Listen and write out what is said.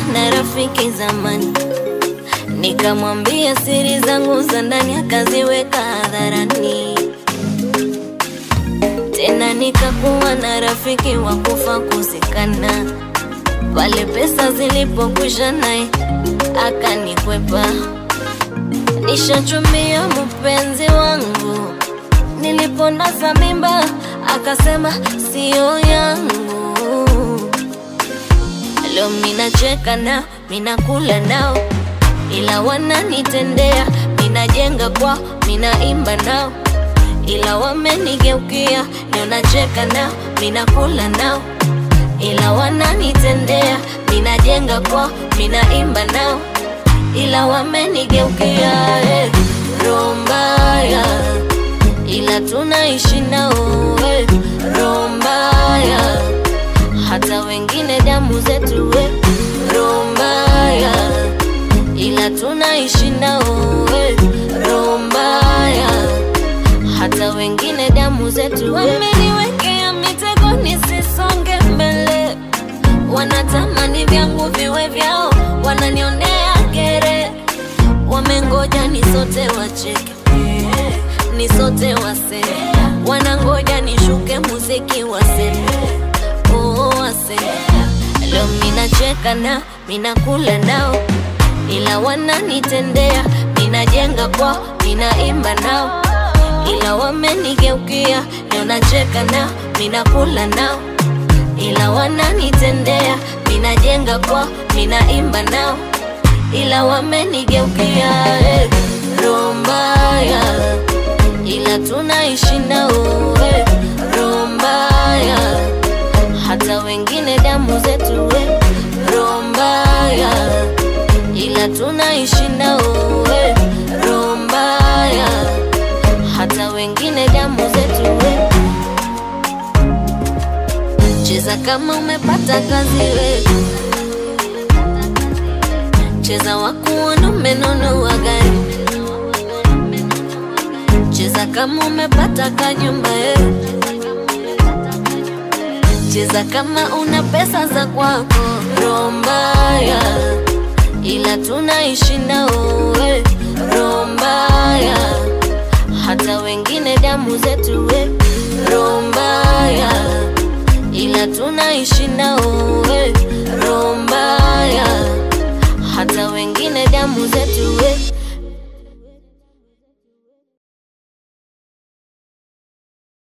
na rafiki zamani, nikamwambia siri zangu za ndani, akaziweka hadharani. Tena nikakuwa na rafiki wa kufa kuzikana, pale pesa zilipokwisha naye akanikwepa. Nishachumia mpenzi wangu, niliponaza mimba akasema siyo yangu. Leo minacheka nao, minakula nao, ila wananitendea. Minajenga kwao, minaimba nao, ila wamenigeukia. Leo nacheka nao, minakula nao, ila wananitendea. Minajenga kwao, minaimba nao, ila wamenigeukia. Eh, roho mbaya, ila tunaishi nao. Eh, roho mbaya hata wengine damu zetu we roho mbaya, ila tunaishi nao we roho mbaya, hata wengine damu zetu we. Wameniwekea mitego nisisonge mbele, wanatamani vyangu viwe vyao, wananionea kere, wamengoja nisote wacheke ni sote wase wanangoja nishuke muziki waseme oo wase leo minacheka nao minakula nao ila wananitendea minajenga kwao minaimba nao ila wamenigeukia leo nacheka nao minakula nao ila wananitendea minajenga kwao minaimba nao ila wamenigeukia eh, roho mbaya ila tunaishi nao we roho mbaya, hata wengine damu zetu we roho mbaya, ila tunaishi nao we roho mbaya, hata wengine damu zetu we. Cheza kama umepata kazi we, cheza wakuona umenunua gari cheza kama umepata kanyumba eh. Cheza kama una pesa za kwako, roho mbaya, ila tunaishi nao eh. Roho mbaya, hata wengine damu zetu eh. Roho mbaya, ila tunaishi nao eh. Roho mbaya, hata wengine damu zetu eh.